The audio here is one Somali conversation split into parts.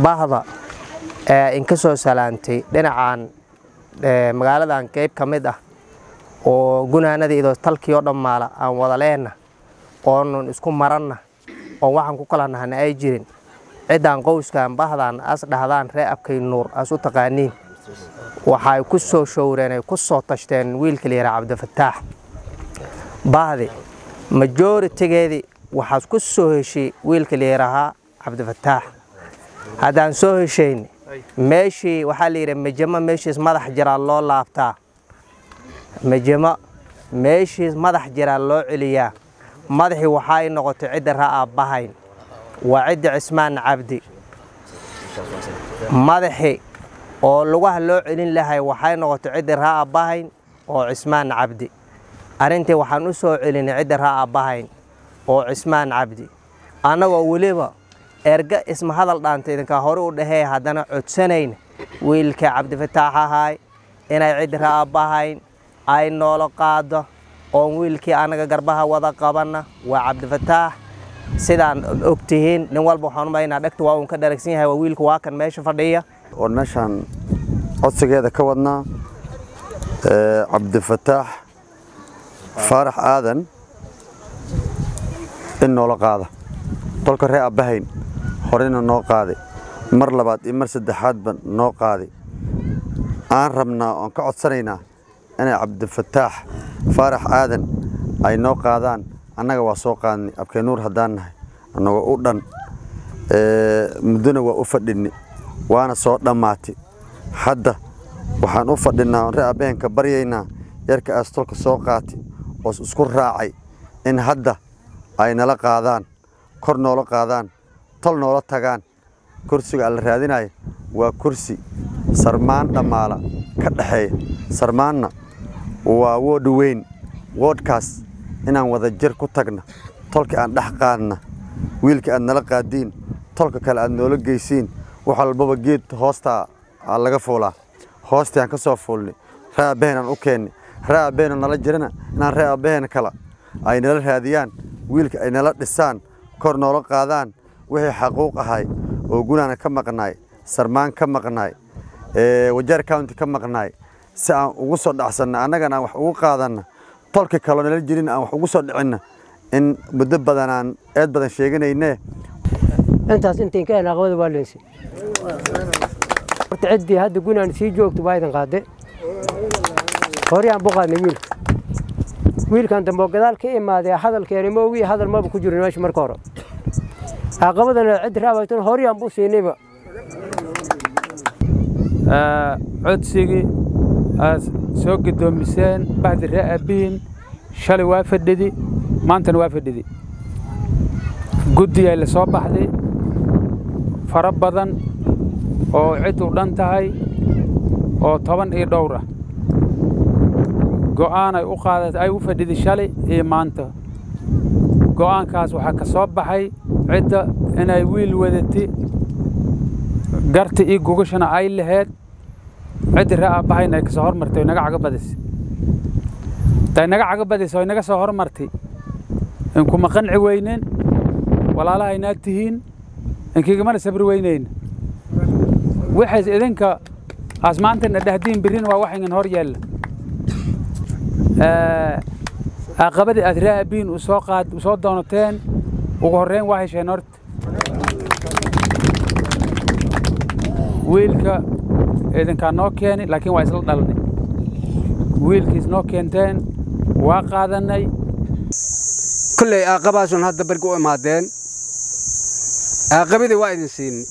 bahda ee inka soo salaantay dhinacan magaaladan qeyb ka mid ah oo gunaanadiido talkii oo dhammaala aan wada leenna oonun isku maranna oon waxaan ku kala nahna ay jirin ciddaan qowskan bahdan as dhahdaan ree abkay nuur as u taqaaniin waxay ku soo showreen ay ku soo tashteen wiilka la yidhaha cabdifataax bahdi majoritigeedii waxaad ku soo heshay wiilka la yidhaahaa cabdifataax haddaan soo heshayn meeshii waxaa la yidhi mejamo meeshiis madax jiraa loo laabtaa mejamo meeshiis madax jiraa loo celiyaa madaxii waxaa ay noqotay cidda raa aabbahayn waa cidda cismaan cabdi madaxi oo lugaha loo celin lahay waxay noqotay cidda raa aabbahayn oo cismaan cabdi arrintii waxaan u soo celinay cidda raa aabbahayn oo cismaan cabdi annagoo weliba erga isma hadal dhaanta idinkaa hore u dhahee haddana codsanayn wiilka cabdifataax ahaay inay cidda raa aabbahayn ay noolo qaado oon wiilkii annaga garbaha wada qabanna waa cabdifataax sidaan og tihiin nin walba waxaan umaynaa dhegta waa uun ka dharagsan yahay waa wiilka waa kan meesha fadhiya oon meeshaan codsigeeda ka wadnaa cabdifataax faarax aadan in noola qaada tolka ree abbahayn horeyna noo qaaday mar labaad iyo mar saddexaadba noo qaaday aan rabnaa oon ka codsanaynaa inay cabdifataax faarax aadan ay noo qaadaan annaga waa soo qaadnay abkaynuur haddaan nahay annagoo u dhan muddona waa u fadhinni waana soo dhammaatay hadda waxaan u fadhinnaa oon ree abbaheenka baryaynaa yarka aas tolka soo qaatay oos isku raacay in hadda ay nala qaadaan kor noola qaadaan tol noola tagaan kursiga alla raadinaya waa kursi sarmaan dhammaala ka dhexeeya sarmaanna waa woodh weyn woodhkaas inaan wada jir ku tagna tolka aan dhex qaadna wiilka aad nala qaadiin tolka kale aad noola geysiin wax walbaba geed hoostaa aa laga fuulaa hoostii aan ka soo fuulnay ree abbaheen aan u keennay ree abbaheenoo nala jirana inaan ree abbaheen kale ay nala raadiyaan wiilka ay nala dhisaan kor noola qaadaan wixii xaquuq ahay oo gunaana ka maqnaay sarmaan ka maqnaay wajaar county ka maqnaay si aan ugu soo dhacsanna annagana aan wax ugu qaadanna tolka kaloo nala jirin aan wax ugu soo dhicinna in muddo badan aan eed badan sheeganayne intaas intayn ka heen aqbada waa leensi horta ciddii hadda gunaan sii joogto waa idin qaade hore aan buqaadnay wiilka wiilkan dambe oo gadaal ka imaadee hadalkeeni moogi hadal maba ku jirin meesha marka hore aqabadana cid raabaytan hore aan buu siinayba codsigii aad soo gudoomiseen bahdi ree aabbihiin shalay waa fadhidi maantana waa fadhidi guddigay la soo baxday fara badan oo cid u dhan tahay oo toban iyo dhowr ah go'aan ay u qaadat ay u fadhiday shalay iyo maanta go'aankaas waxaa ka soo baxay cidda inay wiil wadati garta iyo gogashana ay laheyd ciddii ree aabbahayna ay ka soo hormartay oy naga caga badisay haday naga caga badisay oy naga soo hormartay inkuma qanci weyneen walaalahaynaad tihiin inkiigamana sabri weynayna waxays idinka asmaantana dhahdiin birrin waa waxaygan hor yaalla aqabadii aad ree aabbiin u soo qaad u soo doonateen ugu horreyn waa hesheen horta wiilka idinkaa noo keeni laakiin waa isla dhalnay wiilkiis noo keenteen waa qaadannay kolley aaqabaasun hadda bargi u imaadeen aaqabadii waa idin siinay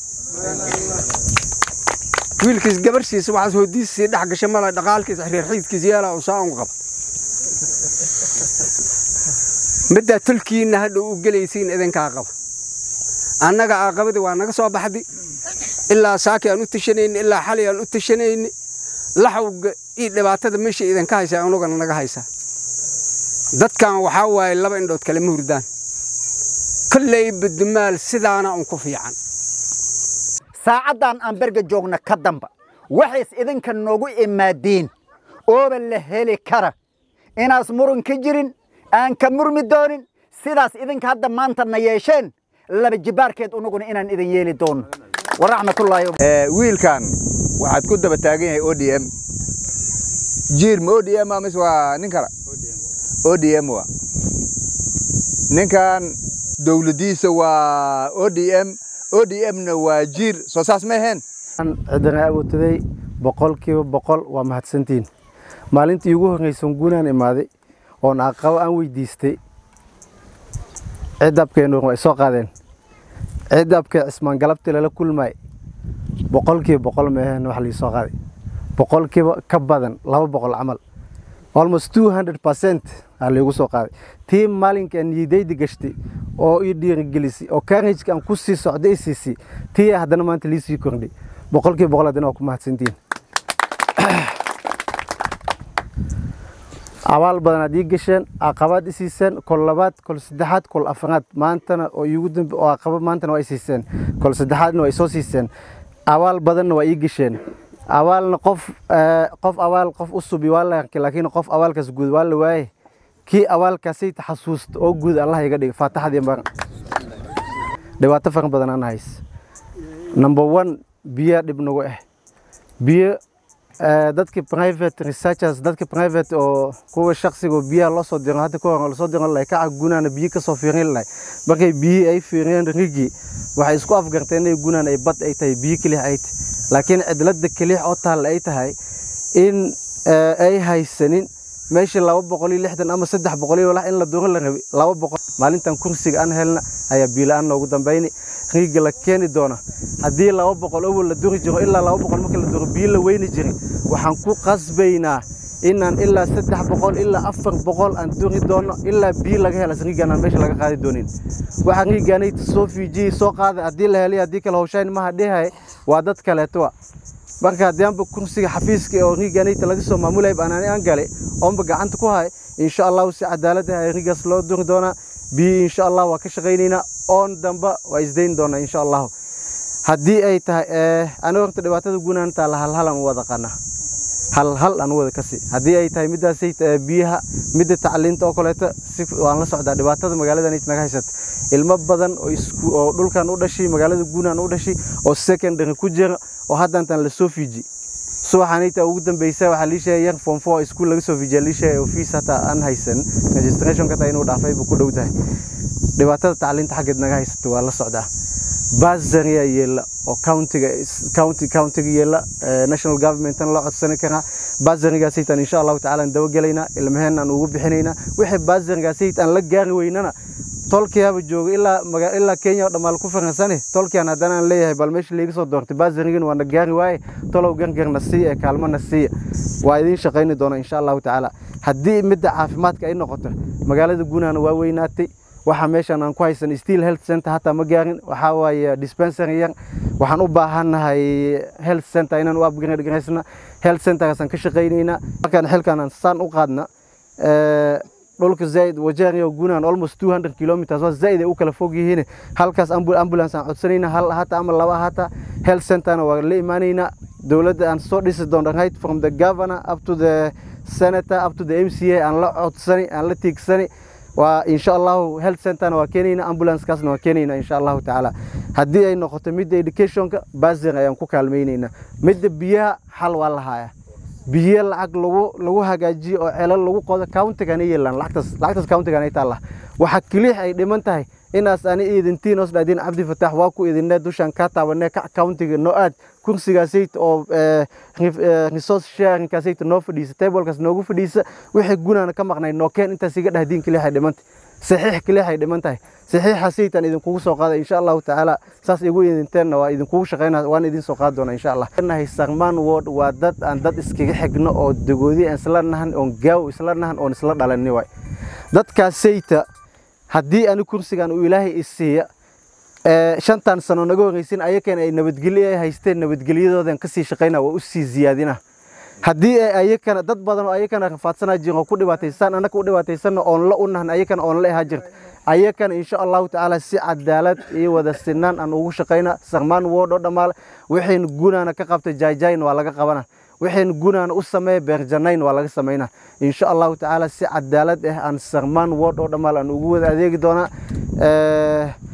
wiilkiis gabarhsiisa waxaas hoodiisii dhex gashay mala dhaqaalkiis xiriirxiidkiis yeelaa uu saa un qaba middaa tolkiinna hadha u gelaysiin idinkaa qaba annaga aaqabadii waa naga soo baxdi ilaa saaki aan u tashanayni ilaa xalay aan u tashanayni laxawga iyo dhibaatada meesha idinka haysaa anugana naga haysaa dadkan waxaa waaye laba indhood kale ma hurdaan kolley badumaal sidaana un ku fiican saacaddan aan berga joogna ka damba waxays idinka noogu imaadiin ooba la heli kara inaas murun ka jirin aan ka murmi doonin sidaas idinka hadda maanta na yeesheen laba jibaarkeed unuguna inaan idin yeeli doono waraxmatullaahi wiilkan waxaad ku daba taagan yahay o d m jiir ma o d m mise waa nin kale o d m wa ninkan dowladdiisa waa o d m o d m-na waa jiir soo saas ma aheen ciddana awootaday boqolkiiba boqol waa mahadsantiin maalintii ugu horreysan guunaan imaaday oon aqabo aan weydiistay ciddabkeennu way soo qaadeen ciddabkee cismaan galabtii lala kulmaay boqolkiiba boqol meeheen wax liisoo qaaday boqolkiiba ka badan laba boqol camal almost two hundred percent aa liigu soo qaaday tii maalinka niyadayda gashtay oo ii dhiirigelisay oo kaarajka aan ku sii socday i siisay tii haddana maanta liisii kordhay boqolkiiba boqol haddana waa ku mahadsantiin abaal badan aad ii gasheen aqabaad i siiseen kol labaad kol saddexaad kol afraad maantana oo iigu dambe oo aqaba maantana waa i siiseen kol saddexaadna waa isoo siiseen abaal badanna waa ii gasheen abaalna qof qof abaal qof u subi waa la arkay laakiin qof abaalkaas guud waa la waaye kii abaalkaasay taxasuusta oo guud allah iga dhiga faataxadii mar dhibaato fara badan aan hays number one biyaa dhib nagu ah biyo dadki private researchers dadki private oo kuwa shaksiga oo biyaha loo soo diro hadda kahor lasoo diro lahay kaca gunaana biyo kasoo fiirin lahay markay biyihii ay fiiriyeen rigi waxay isku afgarteen inay gunaan ay bad ay tahay biyo kelix ay tahay laakiin cidlada kelix oo taalla ay tahay in ay haysanin meeshii laba boqol iyo lixdan ama saddex boqol iyo walax in la duro la rabay laba boqol maalintan kursiga aan helna ayaa biila-aan noogu dambayni riiga la keeni doona haddii laba boqol awal la duri jiro ilaa laba boqol marka la duro biyo la weyni jirin waxaan ku qasbaynaa inaan ilaa saddex boqol ilaa afar boqol aan duri doono ilaa biyo laga hela riigaan aan meesha laga qaadi doonin waxaa riigaanayta soo fiijiyey soo qaada haddii la helay haddii kale hawshayn maha dhehay waa dad kaleetoa marka haddii aanba kursiga xafiiska oo riigaanayta laga soo maamulayba anaani aan galay oonba gacanta ku hay insha allahu si cadaalad ah riigaas loo duri doonaa biyo insha allah waa ka shaqaynaynaa oon damba waa isdayn doonaa insha allahu haddii ay tahay aniga horta dhibaatada guunaan taalla halhal aan u wada qana hal hal aan u wada kasi haddii ay tahay middaasay biyaha midda tacliinta oo kaleeto si waan la socdaa dhibaatada magaaladan naga haysata ilmo badan oo isku oo dhulkan u dhashay magaalada guunaan u dhashay oo secondary ku jira oo haddantan la soo fiiji subaxanayta ugu dambeysa waxaa lii sheegay yar form four iskuul laga soo fiijiya lii sheegay oo fees hataa aan haysan registrationka taa inuu dhaafay buu ku dhow tahay dhibaatada tacliinta xaggeed naga haysata waa la socdaa bazaria yeela oo countiga county countiga yeela national governmentan loo codsani karaa bazarigaasaytaan insha allahu tacaala aan dabagelaynaa ilmaheen aan ugu bixinaynaa wixii bazarigaasayt aan la gaari weynana tolkiyaaba jooga ilaa ilaa kenya oo dhammaal ku faransane tolkiyan haddana aan leeyahay bal meesha liiga soo doortay bazarigan waa na gaari waaye tolow gargarna siiya ee kaalmana siiya waa idiin shaqayni doona insha allahu tacaala haddii midda caafimaadka ay noqoto magaalada guunaana waa weynaatay waxa meeshan aan ku haysan steel health center hataa ma gaarin waxaa waaye dispensary yar waxaan u baahannahay health center inaan u upgrade garaysna health centerkaasaan ka shaqaynaynaa markaan xilkan aan saan u qaadna dhulka zaaid wajaariya guunaan almost 200 kilometers waa zaaid ay u kala fog yihiin halkaas ambulance aan codsanayna hal hata ama laba hata health centerna waa la imaanaynaa dowladda aan soo dhisi doona right from the governor up to the senator up to the mca aan la codsani aan la tiigsani waa insha allahu health centerna waa keenayna ambulancekaasna waa keenayna insha allahu tacaala haddii ay noqoto midda educationka basir ayaan ku kaalmaynaynaa midda biyaha xal waa lahaaya biyo lacag lagu lagu hagaajiyo oo celal lagu qodo countigana yeelaan lacagtaas lacagtaas countigana ay taalla waxa keliya ay dhiman tahay inaas ani idintiin os dhaadin cabdi fataax waa ku idinne dushaan kaa taabanee kac countiga noo aad kursigaasayt oo resource sharingkaasayt noo fadhiisa tablekaas noogu fadhiisa wixii gunaana ka maqnay nookeen intaas iga dhahdiin keliya ay dhiman tahay saxiix keliya ay dhiman tahay saxiixa saytaan idinkugu soo qaada insha allahu tacaala saas igu idinteenna waa idinkugu shaqayna waan idin soo qaadi doona insha allah nahay sarmaan ward waa dad aan dad iskaga xigno oo dagoodi aan isla nahan oon gaaw isla nahan oon isla dhalani waay dadkaas sayta haddii ani kursigan uu ilaahay isiiya shantan sano naga horreysin ayakan ay nabadgelyo ay haysteen nabadgelyadoodan kasii shaqayna waa usii ziyaadina haddii ay ayakana dad badan oo ayakana rafaadsanaa jirin oo ku dhibaataysan annaka u dhibaataysanna oon la u nahan ayakana oon la ahaa jirta ayakana insha allahu tacaala si cadaalad iyo wada sinaan aan ugu shaqayna sarmaan wood oo dhammaale waxaynu gunaana ka qabtay jaajayn waa laga qabana waxaynu gunaana u sameeya beerjanayn waa laga samaynaa insha allahu tacaala si cadaalad ah aan sarmaan wood oo dhammaale aan ugu wada adeegi doonaa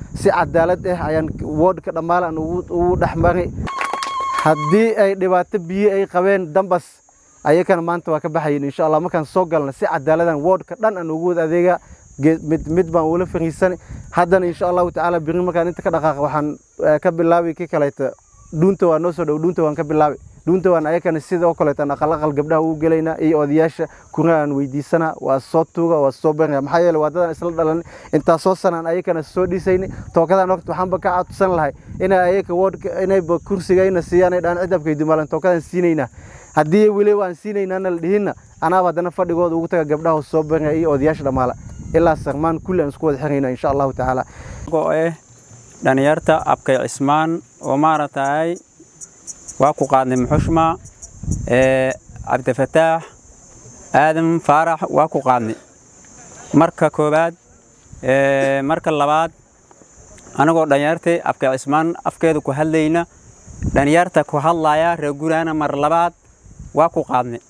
si cadaalad ah ayaan woodhka dhammaale aan ugu dhex maray haddii ay dhibaato biyo ay qabeen dambas ayakana maanta waa ka baxayin insha allah markaan soo galna si cadaaladan woodhka dhan aan ugu wada adeegaa mid mid baan ula fariisanay haddana insha allahu tacaala biri markaan inta ka dhaqaaqa waxaan ka bilaabay ki kaleeta dhuunta waa noo soo dhow dhuunta waan ka bilaabay dhuunta waan ayakana sidoo kaleeta aan aqal aqal gabdhaha ugu gelaynaa iyo odayaasha kuna aan weydiisanaa waa soo tuuga waa soo baraya maxaa yeele waa dadaan isla dhalan intaa soo sanaan ayakana soo dhisaynay tookadaan waqti waxaanba ka codsan lahay inay ayaka woodhka inayba kursigayna siiyaan ay dhaan cidabkay dumaalan tookadaan siinaynaa haddii weli waan siinaynaana la dhihinna anaaba haddana fadhigooda ugu taga gabdhaha soo baraya iyo odayaasha dhammaala ilaa sarmaan kulli aan isku wada xirayna insha allahu tacaala eh dhalinyarta abkay cismaan oo maaragtay waa ku qaadnay muxushma cabdifataax aadan faarax waa ku qaadnay marka koowaad marka labaad anagoo dhalinyartay abkay cismaan afkeeda ku hadlayna dhalinyarta ku hadlaya reer guraana mar labaad waa ku qaadnay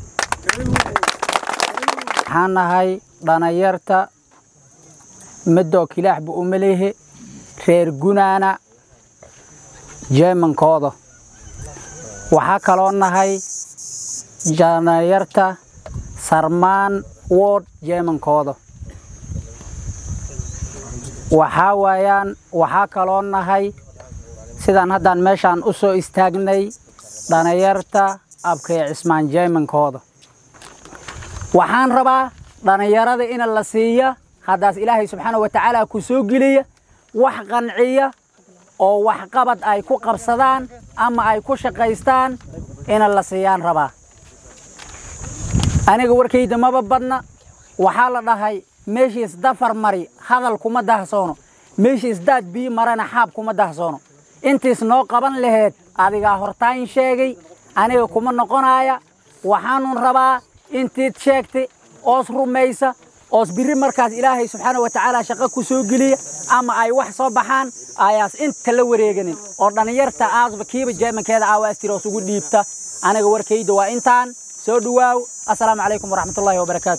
waxaan nahay dhalinyarta midoo kilaaxba uma lehe reer gunaana jeemankooda waxaa kaloo nahay dhalinyarta sarmaan wood jeemankooda waxaa waayaan waxaa kaloo nahay sidaan haddaan meeshaan u soo istaagnay dhalinyarta abkay cismaan jeemankooda waxaan rabaa dhalinyarada ina la siiya haddaas ilaahay subxaana wa tacaala ku soo geliya wax qanciya oo waxqabad ay ku qabsadaan ama ay ku shaqaystaan ina la siiyaan rabaa aniga warkayda maba badna waxaa la dhahay meeshiis dafar mari hadal kuma dahsoono meeshiis daad biyo marana xaab kuma dahsoono intiis noo qaban laheed adigaa hortaan sheegay aniga kuma noqonaya waxaanun rabaa intiid sheegtay oos rumaysa oos biri markaas ilaahay subxaana wa tacaala shaqo ku soo geliya ama ay wax soo baxaan ayaas inta la wareeganin oo dhallinyarta aasba kiiba jeemankeeda aawaastira oos ugu dhiibta aniga warkayda waa intaan soo dhawaaw assalaamu calaykum waraxmatullaahi wabarakaatu